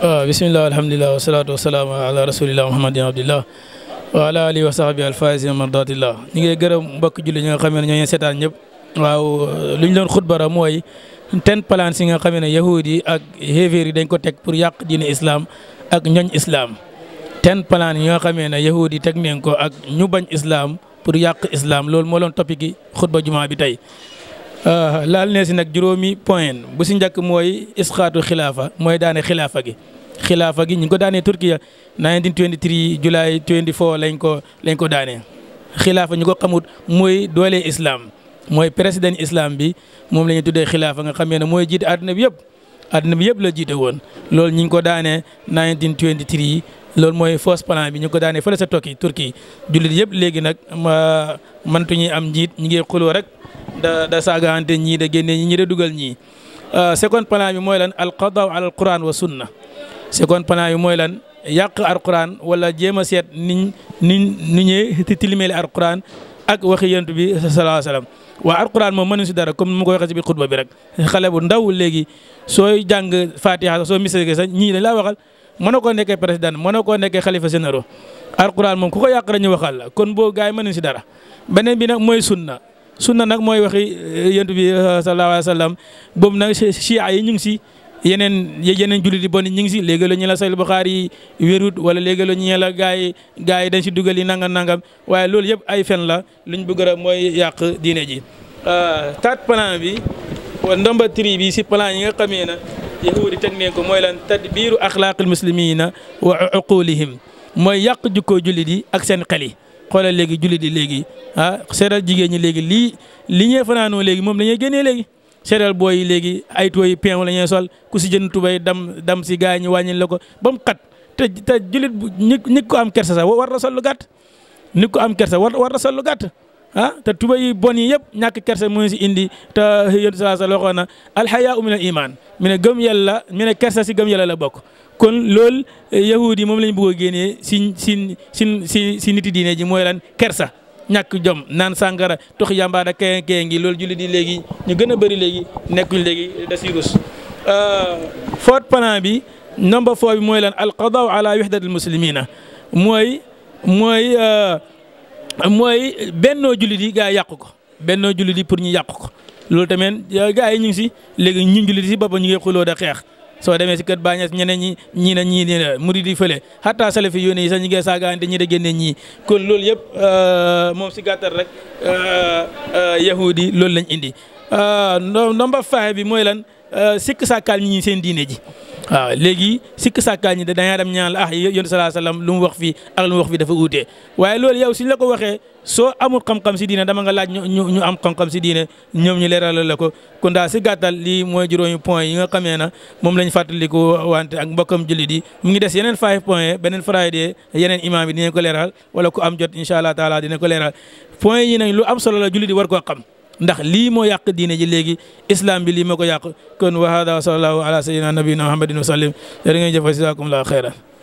waaw bisimilah alhamdulilah wasalaatu wasalaamu ala rasulillah muhammadin abdillah wa ala alihi wa sahbi alfaisina mardatillah ñi ngay gërëm mbokk julli ñi nga xam ne ñoo ñu seetaan ñëpp waaw lu ñu doon xutbara mooy ten plan si nga xam ne yahud yi ak xéeféer yi dañ ko teg pour yàq diine islam ak ñoñ islam ten plan yi nga xamee ne yahud yi teg neen ko ak ñu bañ islam pour yàq islam loolu moo doon topic gi xutba juma bi tey laal ne si nag juróomi point bu si njëkk mooy isxaatu xilaafa mooy daane xilaafa gi xilaafa gi ñu ngi ko daanee Turkiya 1923 July 24 lañ ko lañ ko daanee xilaafa ñu ko xamut mooy doole islam mooy président islam bi moom la ñuy tuddee xilaafa nga xamee ne mooy jiite àdduna bi yëpp àdduna bi yëpp la jiite woon loolu ñu ngi ko daanee 1923 loolu mooy fausse plan bi ñu ko daanee fële sa tokki Turquie jullit yëpp léegi nag ma mëntuñuy am njiit ñu ngi xuloo rek da da saagaante ñii da génnee ñi ñi da dugal ñii second plan bi mooy lan al qadaa ala al quran wa sunna second plan bi mooy lan yàq al quran wala jéem a seet niñ niñ ni ñee tilimeeli al quran ak waxi yonent bi sallallahu alayhi wasallam waa al quran moom mënuñ si dara comme ni ma ko waxee si biir xutba bi rek xale bu ndaw léegi sooy jàng fatiha soo misee sax ñii dañ laa waxal mënoo koo nekkee président mënoo koo nekkee xalifa généraux alquran moom ku ko yàq dañu waxal la kon boo gars yi mënuñ si dara beneen bi nag mooy sunna sunna nag mooy waxi yonent bi sallallahu alayhi wa sallam boobu nag chia yi ñu ngi si yeneen yeneen jullit yi bon ñu ngi si léegi la ñu la Sahih Bukhari yi wérut wala léegi la ñu la gars yi gars yi dañ si dugal yi nangam nangam waaye loolu yëpp ay fen la luñ bëgg a mooy yàq diine ji. tat plan bi ndomba tri bi si plan yi nga xamee na yahudi teg neen ko mooy lan tadbiiru axlaaqil muslimina wa uqulihim mooy yàq jukkoo jullit yi ak seen xel yi xoolal léegi jullit yi léegi ah seetal jigéen ñi léegi lii li ñuy fanaanoo léegi moom la ñuy génnee léegi seetal booy yi léegi ay tooy peew la ñuy sol ku si jënd tubay dam dam si gars ñi wàññil la ko ba mu xat te te jullit bu ñi nit ko am kersa sax war na sol lu gàtt nit ko am kersa war war na sol lu gàtt ah te tuba yi bon yi yëpp ñàkk kersa mu si indi te yéen saa sa waxoon na alxayaa min al iman mi ne gëm yàlla mi ne kersa si gëm yàlla la bokk kon loolu yahud yi moom la ñu bëgg a génnee si si si si si niti diine ji mooy lan kersa ñàkk jom naan sàngara tox yàmbaada kee kee ngi loolu jullit yi léegi ñu gën a bëri léegi nekkuñ léegi da si rus foot plan bi number four bi mooy lan alqadaa ala wahdatil muslimina mooy mooy mooy bennoo jullit yi gaa yi yàq ko bennoo jullit yi pour ñu yàq ko loolu tamit gaa yi ñu ngi si léegi ñun jullit si boppam ñu ngi xuloo da xeex soo demee si kër Bañes ñeneen ñi ñii na ñii ne murid yi fële hatta salafi yoone yi sax ñu ngi saagaante ñi da génne ñii kon loolu yëpp moom si gàttal rek yahudi loolu lañ indi ndomba faxe bi mooy lan sikk sàkkaal ñi ñi seen diine ji waaw léegi sikk sàkkaal ñi da dañaa dem ñaan la ah yonent salaa sallam lu mu wax fii ak lu mu wax fii dafa uutee waaye loolu yow suñ la ko waxee soo amul xam-xam si diine dama nga laaj ñu ñu am xam-xam si diine ñoom ñu leeralal la ko kon daal si gàttal lii mooy juróomi point yi nga xamee na moom lañ fàttaliku wante ak mbokkam jullit yi mu ngi des yeneen five point beneen friday yeneen imam yi dinañ ko leeral wala ku am jot incha allah taala dina ko leeral point yi nag lu am solo la jullit yi war koo xam ndax lii moo yàq diine ji léegi islam bi lii moo ko yàq kon wa hada wa sallallahu ala sayyidina nabiyina muhammadin wa sallim jërë ngeen jëf jazakumullahu xeyran